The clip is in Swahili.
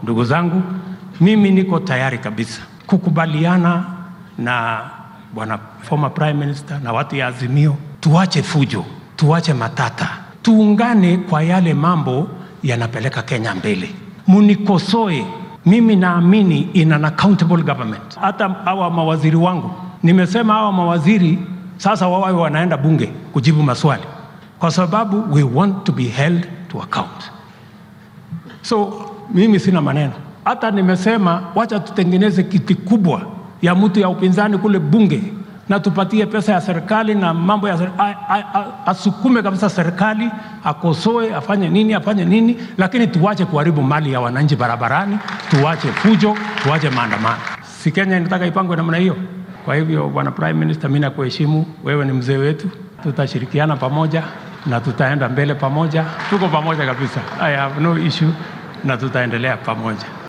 Ndugu zangu, mimi niko tayari kabisa kukubaliana na bwana former prime minister na watu ya Azimio, tuache fujo, tuache matata, tuungane kwa yale mambo yanapeleka Kenya mbele. Munikosoe, mimi naamini in an accountable government. Hata hawa mawaziri wangu, nimesema hawa mawaziri sasa wawawe wanaenda bunge kujibu maswali, kwa sababu we want to be held to account. So mimi sina maneno, hata nimesema wacha tutengeneze kiti kubwa ya mtu ya upinzani kule bunge na tupatie pesa ya serikali na mambo ya serikali, asukume kabisa serikali, akosoe, afanye nini, afanye nini, lakini tuwache kuharibu mali ya wananchi barabarani, tuwache fujo, tuwache maandamano. Si Kenya inataka ipangwe namna hiyo? Kwa hivyo, bwana prime minister, mimi nakuheshimu, wewe ni mzee wetu, tutashirikiana pamoja na tutaenda mbele pamoja, tuko pamoja kabisa. I have no issue na tutaendelea pamoja.